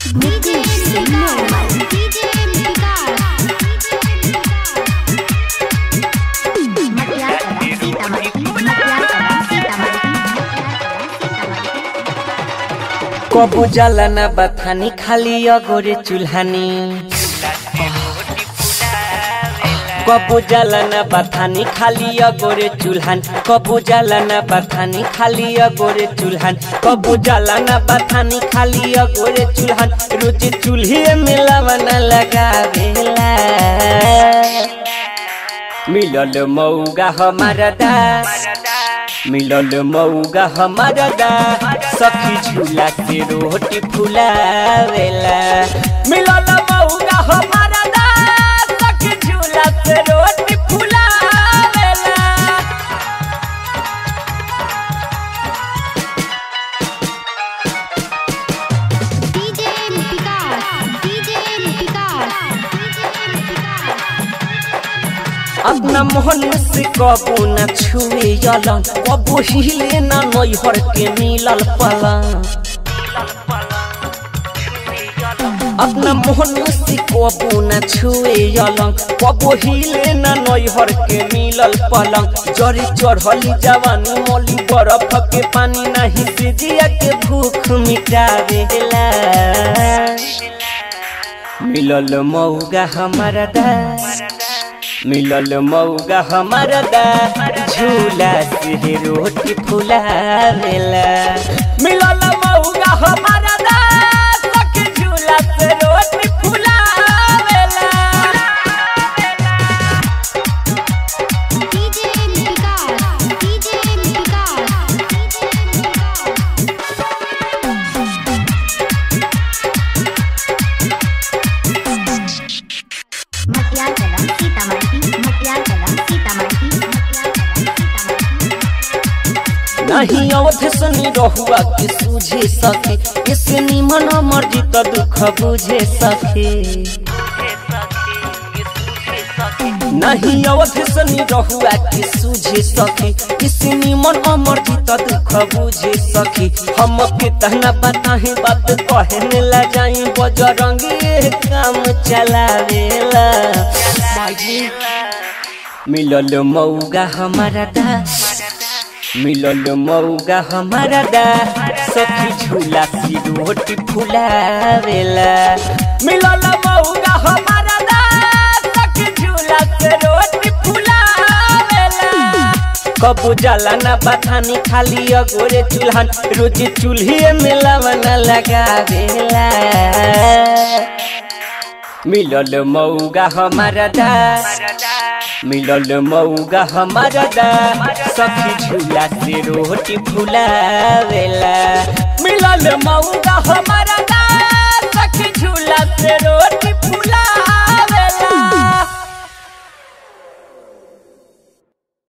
DJ Normal. DJ Vikas. Makiar Kala, Sitamarhi. Makiar Kala, Sitamarhi. कबू जाला ना बथानी खाली अगोरे चुल्हानी कबू जाला ना बथानी खाली अगोरे चुल्हान कबू जाला ना बथानी खाली अगोरे चुल्हान कबू जाला ना बथानी खाली अगोरे चुल्हान रोज चूल्हे में लवन लगावेला मिलल मौगा हमारा दा मिलल मौगा हमारा दा सखी झूला से रोटी फुलावेला मिलल मौगा हमारा दा सखी झूला से रोटी फुलावेला DJ Vikas. DJ Vikas. अपना मोहन से कबू न छुए यलन कबू हिले न नैहर के मिलल पलंग अपना मोहन से कबू न छुए यलंग कबू हिले न नैहर के मिलल पलंग जरी चढ़ली जवानी मोली बरफ के पानी नहीं से जिया के भूख मिटावेला मिलल मौगा हमारा दा मिलल मौगा हमारा दा झूला से रोटी फुलावेला मिलल मौगा हमारा दा सखी झूला से रोटी फुलावेला DJ Vikas. DJ Vikas. Makiar Kala, Sitamarhi. Makiar Kala, Sitamarhi. Makiar Kala, Sitamarhi. नहीं अवध सनी रहुआ के सूझे सके इसे निमन मर्जी तो दुख बुझे सके नहीं अवध सनी रहुआ के सूझे सके इसे निमन अमर्जी तो दुख बुझे सके हम के तहना बताहे बात कहने ला जाई बजरंगी ये काम चलावेला मिलल मौगा हमारा दा मिलल मौगा हमारा दा सखी झूला सी रोटी फुलावेला मिलल मौगा हमारा दा सखी झूला से रोटी फुलावेला कबू जाला ना बथानी खाली अगोरे चूल्हन रोज चूल्हे में लवन लगावेला मिलल मौगा हमारा दा मिलल मौगा हमारा दा सखी झूला से रोटी फुलावेला मिलल मौगा हमारा